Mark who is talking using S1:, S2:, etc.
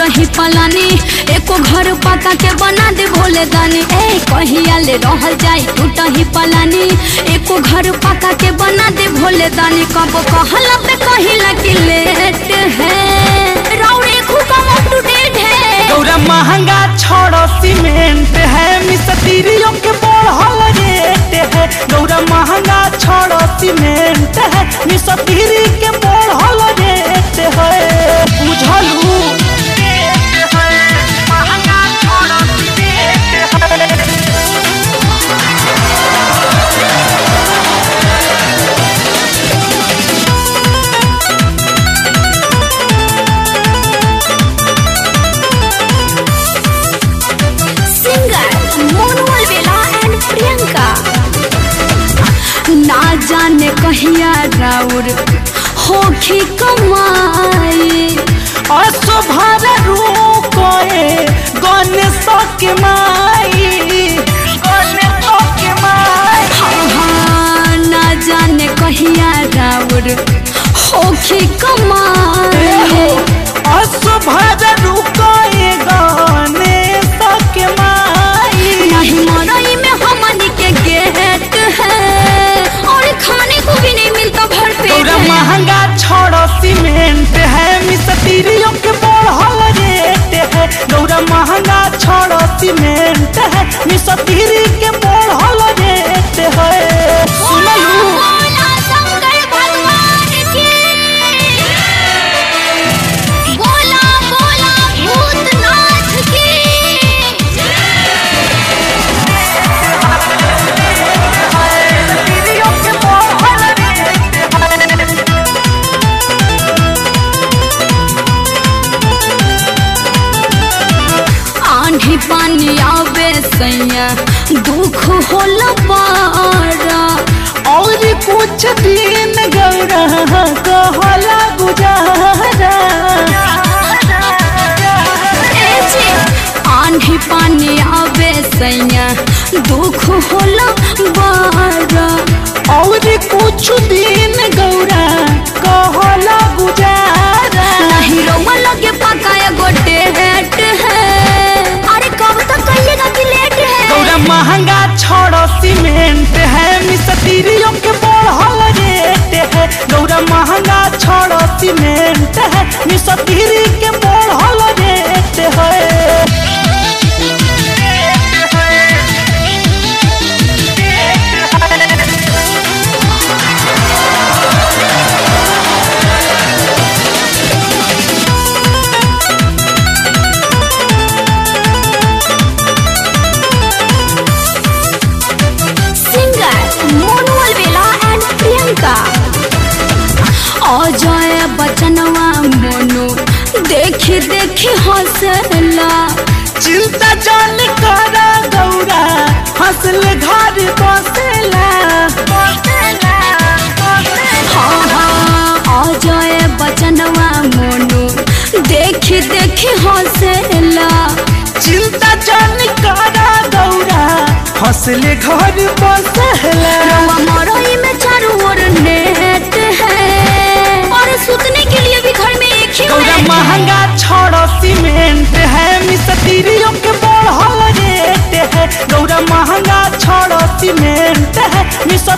S1: टूटही पलानी एको घर पका के बना दे भोले दानी ए कहिया ले रहल जाई टूटही पलानी एको घर पका के बना दे भोले दानी कब कहला पे कहिला कि लेट है राउरे हुकम अप टू डेट है
S2: गौरा महंगा छोड़ो सीमेंट है मिस्त्रियों के बढ़ल रेट है गौरा महंगा छोड़ो सीमेंट है मिस्त्री के बढ़ल रेट है बुझलू महंगा छोड़ो सीमेंट है
S1: सिंगर मोनवल बेला एंड प्रियंका ना जाने कहिया राउर होखी कमाई
S2: असुभर रूकोए गणेश के माई गणेश के माई
S1: हाँ, ना जाने कहिया राउर होखी कमाई
S2: असुभर रूकोए गणेश के माई
S1: नहीं मरई में हमनी के गेट है और खाने को भी नहीं मिलता भर पेट
S2: तोरा
S1: है।
S2: महंगा छोड़ो सीमेंट है मिस्त्रियों के बढ़ल रेट है गौरा महंगा छोड़ो सीमेंट है मिस्त्री के बढ़ल रेट है सुनलू
S1: बोला शंकर भगवान की बोला बोला भूतनाथ की
S2: मिस्त्रियों के बढ़ल रेट है
S1: आंधी पानी आवे सैया दुख होला बारा
S2: और कुछ दिन गौरा कहला गुजारा
S1: ए जी, आंधी पानी आवे सैया दुख होला बारा
S2: और कुछ दिन गौरा कहला गुजारा
S1: नहीं रोमा लगे पका एगो डेट है अरे कब तक कहिएगा कि लेट है
S2: गौरा महंगा छोड़ो सीमेंट है मिस्त्रियों के बढ़ल रेट है गौरा महंगा छोड़ो सीमेंट है मिस्त्री के बढ़ल रेट है
S1: सिंगर मोनवल बेला एंड प्रियंका अजय बचनवा मोनू देखी देखी हंसला
S2: चिंता जान करा गौरा हंसल घर बसेला
S1: हाँ हाँ अजय बचनवा मोनू देखी देखी हंसला
S2: चिंता जान करा गौरा हंसले घर बसेला
S1: रवा मरई में चारों ओर नेट है और सुतने के लिए भी घर में एक ही
S2: गौरा
S1: बेड है।
S2: महंगा छोड़ो सीमेंट है मिस्त्रियों के बढ़ल रेट है गौरा महंगा छोड़ो सीमेंट है मिस्त्री